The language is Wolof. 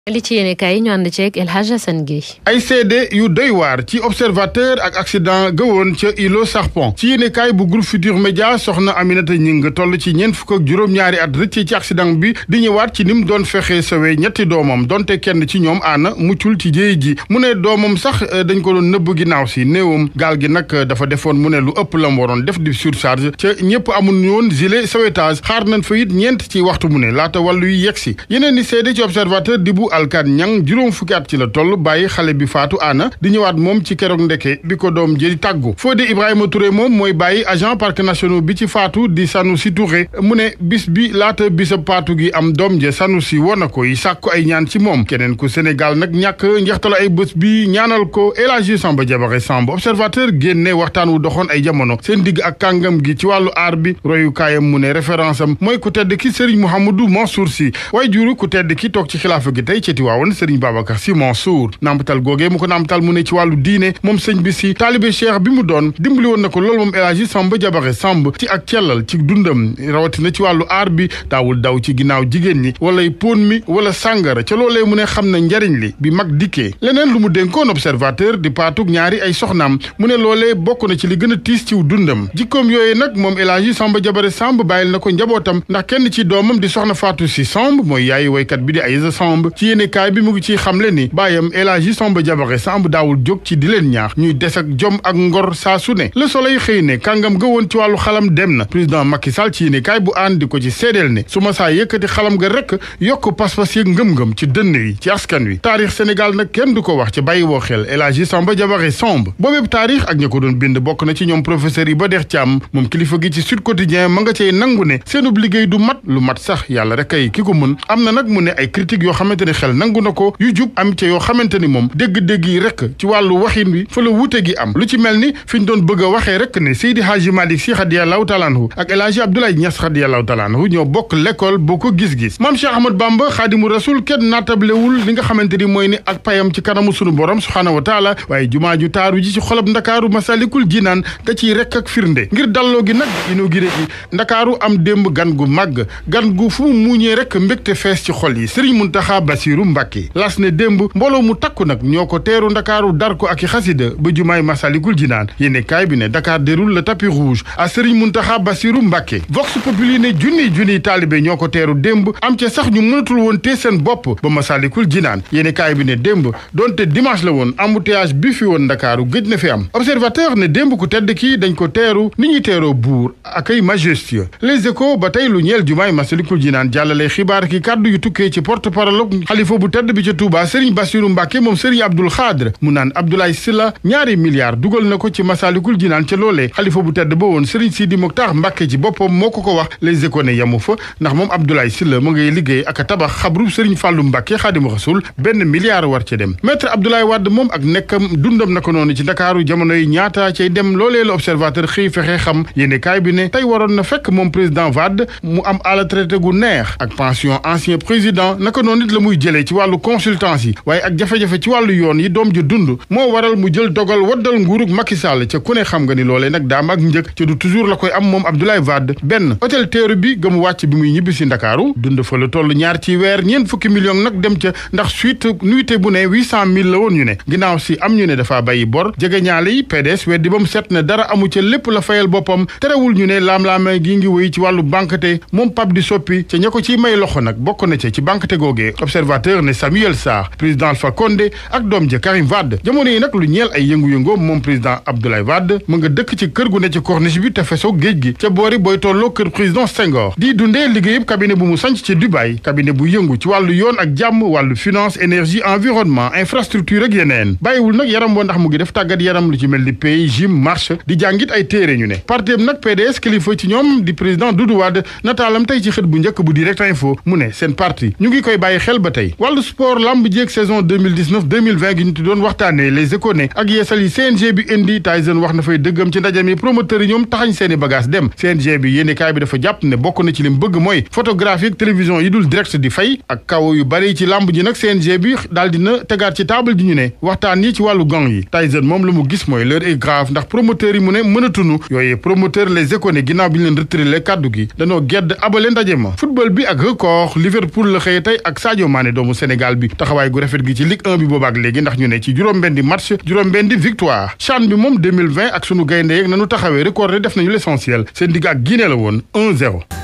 li ci yéene kaay ñu ànd ceeg El Hadj Assane Gueye ay seede yu doy waar ci observateur ak accident gëwoon ca îlot Sarpon ci yéene kaay bu groupe Futur Média soxna Aminata Ñing toll ci ñeent fukk ak juróom-ñaari at rëcc ci accident bi di ñëwaat ci ni mu doon fexee sawee ñetti doomam donte kenn ci ñoom aana muccul ci jéey ji mu ne doomam sax dañ ko doon nëbb ginnaaw si néewam gaal gi nag dafa defoon mu ne lu ëpp la mu waroon def di surcharge ca ñëpp amul woon gilet sauvetage xaar nañ fa it ñeent ci waxtu mu ne laata wàllu yi yegg si yeneen ni seede ci observateur di bu alkaan ñang juróom fukki at ci la toll bàyyi xale bi faatu aana di ñëwaat moom ci keroog ndeke bi ko doom jëri tàggu Fodé Ibrahima Touré moom mooy bàyyi agent parc nationaux bi ci faatu di Sanusi Touré mu ne bis bi laata bisab faatu gi am doom je Sanusi woon na ko yi sàkku ay ñaan ci moom keneen ku Sénégal nag ñàkk njeextalu ay bés bi ñaanal ko El Hadji Samba Diabare Samb observateur génne waxtaan wu doxoon ay jamono seen digg ak kàngam gi ci wàllu aar bi royukaayam mu ne référence am mooy ku tedd ki Serigne Mouhamadou Mansour Sy waaye juru ku tedd ki toog ci xilaafa gi tey ci Tiwaawan Serigne Babacar Sy Mansour nampatal googee mu ko nampatal mu ne ci wàllu diine moom sëñ bi si taalibe cheikh bi mu doon dimbali woon na ko loolu moom El Hadji Samba Diabare Samb ci ak cellal ci dundam rawatina ci wàllu aar bi daawul daw ci ginnaaw jigéen ñi walay póon mi wala sàngara ca loolee mu ne xam na njariñ li bi mag dikkee leneen lu mu dénkoon observateur di paatug ñaari ay soxnaam mu ne loolee bokk na ci li gën a tiis ciw dundam jikkoom yooyu nag moom El Hadji Samba Diabare Samb bàyyil na ko njabootam ndax kenn ci doomam di soxna Fatou Sy Samb mooy yaayu waykat bi di Aïssa Samb ci yéene kaay bi mu ngi ciy xamle ni bàyyam El Hadji Samba Diabare Samb daawul jóg ci di leen ñaax ñuy des ak jom ak ngor saa su ne Le Soleil xëy ne kàngam ga woon ci wàllu xalam dem na président Macky Sall ci yéene kaay bu ànd di ko ci seedeel ne su ma saa yëkkati xalam ga rek yokk pas-pas yeeg ngëm-ngëm ci dënn yi ci askan wi taarix Sénégal nag kenn du ko wax ci bàyyi woo xel El Hadji Samba Diabare Samb boobeeb taarix ak ña ko doon bind bokk na ci ñoom professeur yi ba dex Thiam moom kilifa gi ci Sud Quotidien ma nga cey nangu ne seenub liggéey du mat lu mat sax yàlla rek ay ki ko mën am na nag mu ne ay critiques yoo xamante ne xel nangu na ko yu jub am ca yoo xamante ni moom dégg-dégg yi rek ci wàllu waxin wi fa la wuute gi am lu ci mel ni fi ñu doon bëgg a waxee rek ne Seydi Hadji Malick Sy radiyallahu taala anhu ak El Hadji Abdoulaye Niass radiyallahu taala anhu ñoo bokk l'école boo ko gis-gis maam Cheikh Ahmad Bamba xaadimu rasul kenn naatablewul li nga xamante ni mooy ni ak payam ci kanamu sunu borom subhaanahu wa taala waaye jumaa ju taaru ji ci xolob ndakaaru masalikul jinaan da ciy rek ak firnde ngir dalloo gi nag inauguré gi ndakaaru am démb gan gu màgg gan gu fu mu muuñee rek mbégte fees ci xol yi Serigne Muntaxa Basiru Mbàkke las ne démb mbooloo mu takku nag ñoo ko teeru ndakaaru dar ko ak i xasida ba jumaay masalikul jinaan yéene kaay bi ne Dakar déroule le tapis rouge à Serigne Muntaxa Basiru Mbàkke Vox Populi ne junniy junniy taalibe ñoo ko teeru démb am ca sax ñu mënatul woon tee seen bopp ba masalikul jinaan yéene kaay bi ne démb donte dimanche la woon embouteillage bi fi woon ndakaaru gëj na fi am observateur ne démb ku tedd kii dañ ko teeru ni ñuy teeroo buur ak ay majestueux les échos ba tey lu ñeel jumaay masalikul jinaan jàllale xibaar ki kàddu yu tukkee ci porte parole xalifa bu tedd bi ca Touba Serigne Bassirou Mbacke moom Serigne Abdoul Khadre mu naan Abdoulaye Sylla ñaari milliards dugal na ko ci masalikul jinaan ca loolee xalifa bu tedd ba woon Serigne Sidi Mokhtar Mbacke ci boppam moo ko ko wax les échos ne yamu fa ndax moom Abdoulaye Sylla mu ngay liggéey ak a tabax xabrub Serigne Fallou Mbacke Xaadimu Rasul benn milliard war ca dem maître Abdoulaye Wade moom ak nekkam dundam na ko noonu ci Ndakaaru jamono yi ñaata cay dem loolee la observateur xëy fexe xam yéene kaay bi ne tey waroon na fekk moom président Wade mu am à la traité gu neex ak pension ancien président naka noonu it la muy jëlee ci wàllu consultance yi waaye ak jafe-jafe ci wàllu yoon yi doom ji dund moo waral mu jël dogal waddal nguurug Macky Sall ca ku ne xam nga ni loolee nag daam ak njëkk ca du toujours la koy am moom Abdoulaye Wade benn hôtel teeru bi ga mu wàcc bi muy ñibbi si Ndakaaru dund fa la toll ñaar ci weer ñeent fukki million nag dem ca ndax suite nuité bu ne huit cent mille la woon ñu ne ginnaaw si am ñu ne dafa bàyyi bor jege ñaale yi PDS weddi ba mu set ne dara amu ca lépp la fayal boppam terewul ñu ne laam-laame gi ngi wéy ci wàllu banquete moom Pape di soppi ca ña ko ciy may loxo nag bokk na ca ci banquete googee observateur ne Samuel Sarr président Alpha Condé ak doom ja Karim Wade jamono yi nag lu ñeel ay yëngu-yëngoom moom président Abdoulaye Wade mu nga dëkk ci kër gu ne ci corniche bi te fesoo géej gi ca boori booy tolloo kër président Senghor di dundee liggéeyub cabinet bu mu sanc ci Dubaï cabinet bu yëngu ci wàllu yoon ak jàmm wàllu finance énergie environnement infrastructure ak yeneen bàyyiwul nag yaram boo ndax mu ngi def tàggat yaram lu ci mel ni pays gym marche di jàngit ay téere ñu ne partem nag PDS kilifa ci ñoom di président Doudou Wade nataalam tey ci xët bu njëkk bu direct info mu ne seen parti ñu ngi koy bàyyi xel ba tey wàllu sport lamb jéeg saison 2019 2020 gi ñu ti doon waxtaanee les échos ne ak yeesal yi CNG bi indi Tyson wax na fay dëggam ci ndaje mi promoteur yi ñoom taxañ seeni bagage dem CNG bi yéeni kaay bi dafa jàpp ne bokk na ci lim bëgg mooy photographie ak télévision yi dul direct di fay ak kaw yu bari ci lamb ji nag CNG bi daal dina tegaat ci table ji ñu ne waxtaan yi ci wàllu gong yi Tyson moom la mu gis mooy l'heure est grave ndax promoteur yi mu ne mënatunu yooyu promoteur les échos ne ginnaaw bi ñu leen retiré kàddu gi danoo gedd abale ndaje ma football bi ak record Liverpool la xëy tey ak Sadio Mané ne doomu Sénégal bi taxawaay gu rafet gi ci Ligue 1 bi boobaak léegi ndax ñu ne ci juróom-benn match juróom-benn victoire CHAN bi moom 2020 ak sunu gaynde yeeg nanu taxawee record def nañu l'essentiel seen digg ak Guinée la woon 1-0